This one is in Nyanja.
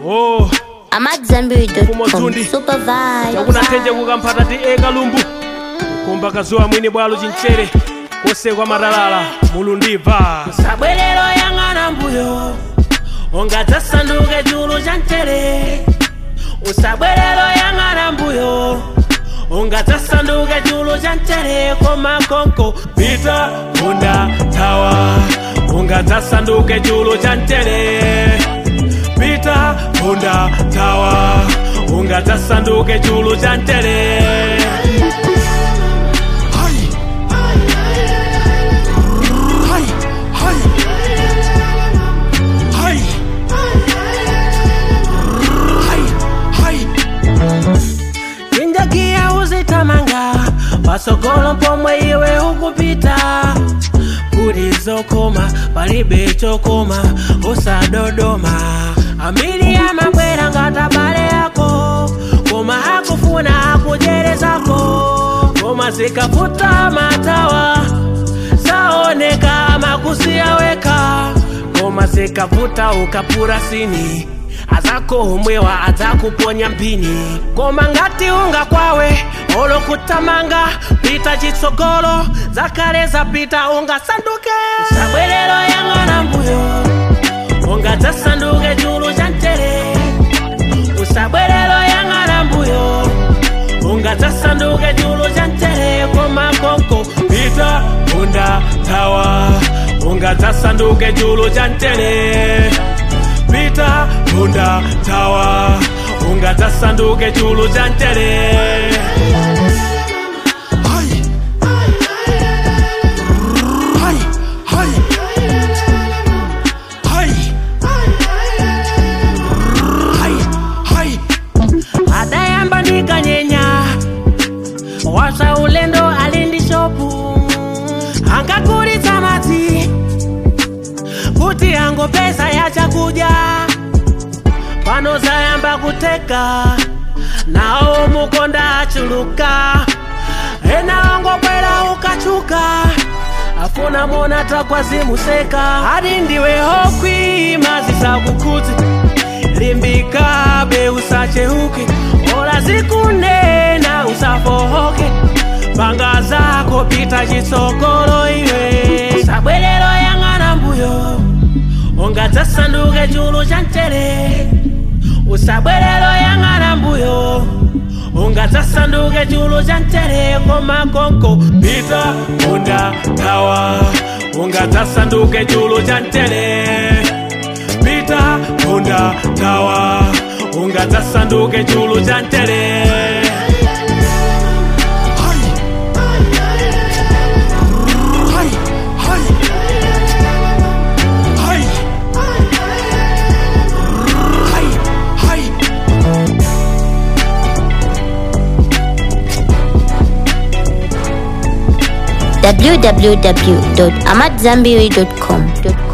oh I'm at Zenberry.com. Kumotundi. Super vibe. chakunathenje kukamphata ti ekalumbu kumba kazuwa mwini bwalo chinchere kosekwa matalala mulundiva sabwerero yang'ana mbuyo ungadzasanduke chulu cha mchere usabwerero yang'ana mbuyo ungadzasanduke chulu cha mchere koma konko pita punda tawa ungadzasanduke chulu cha mchere pita punda tawa ungadzasanduke chulu cha mchere injagiya uzitamanga pasogolo pomwe iwe ukupita kuti zokoma palibe chokoma usadodoma ambiri amabwera ngati abale yako koma akufuna akujerezako koma zikavuta matawa saoneka makusiya weka koma zikavuta ukapura sini azakohomwewa adzakuponya mpini koma ngati unga kwawe olokutamanga pita chitsogolo zakale zapita ungasanduke sabwerero yang'ana mbuyo ungadzasanduke chulu cha mchere usabwerero yang'ana mbuyo ungadzasanduke chulu cha mchere koma konko pita punda tawa ungadzasanduke chulu cha mchere pita punda tawa ungadzasanduke chulu cha mchere adayamba ndikanyenya wasa ulendo ali ndi shopu angagulitsa madzi kuti angopeza ya chakudya pano zayamba kuteka nawo mukonda achuluka ena ongokwera ukachuka afuna mona takwazimuseka adi ndiwe hokwi mazisakukhudzi limbikabe usacheuke ola zikunena usafohoke panga zako pita chitsogolo iwe sabwerero yang'ana mbuyo ungadzasanduke chulu cha mchere usabwerero yang'ana mbuyo ungadzasanduke chulu cha mchere koma konko pita punda tawa ungadzasanduke chulu cha mchere pita punda tawa ungadzasanduke chulu cha mchere www.amatzambiri.com.